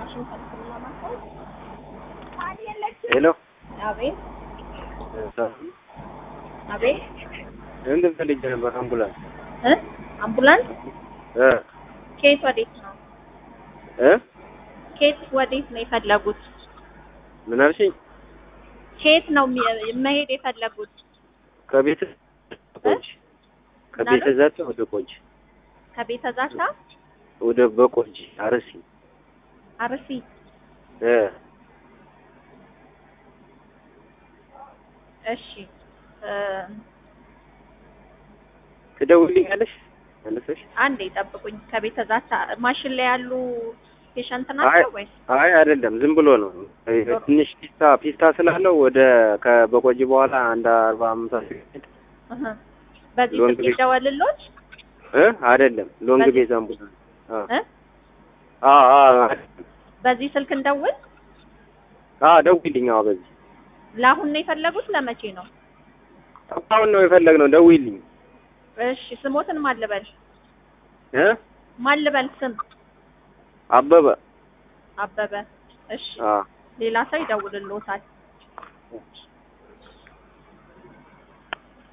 ሄሎ አቤት አቤት እንትን ፈልጌ ነበር አምቡላንስ እ አምቡላንስ እ ከየት ወዴት ነው? እ ከየት ወዴት ነው የፈለጉት? ምን አልሽኝ? ከየት ነው የሚ- መሄድ የፈለጉት? ከቤት ቆንጅ ከቤተ ምናምን? ዛታ ወደ ቆንጅ ከቤተ ዛታ ወደ በቆንጅ አርሲ አርሲ። እ እሺ እ ትደውልልኛለሽ መልሰሽ? አንዴ ጠብቁኝ። ከቤተ ዛታ ማሽን ላይ ያሉ ፔሸንት አይ ናቸው ወይስ? አይ አይደለም፣ ዝም ብሎ ነው። ትንሽ ፒስታ ፒስታ ስላለው ወደ ከበቆጂ በኋላ አንድ አርባ አምሳ ሴት እህ በዚህ ሎንግ ስልክ ቤት- ይደወልሎት እ አይደለም ሎንግ በዚህ- ቤዝ አምቡላንስ አ እ አ አ በዚህ ስልክ እንደውል። አ ደውይልኝ። አዎ በዚህ ለአሁን ነው የፈለጉት? ለመቼ ነው? አሁን ነው የፈለግነው። ደውይልኝ እሺ ስሞትን ማልበል እ ማልበል ስም አበበ አበበ። እሺ አ ሌላ ሰው ይደውልልዎታል።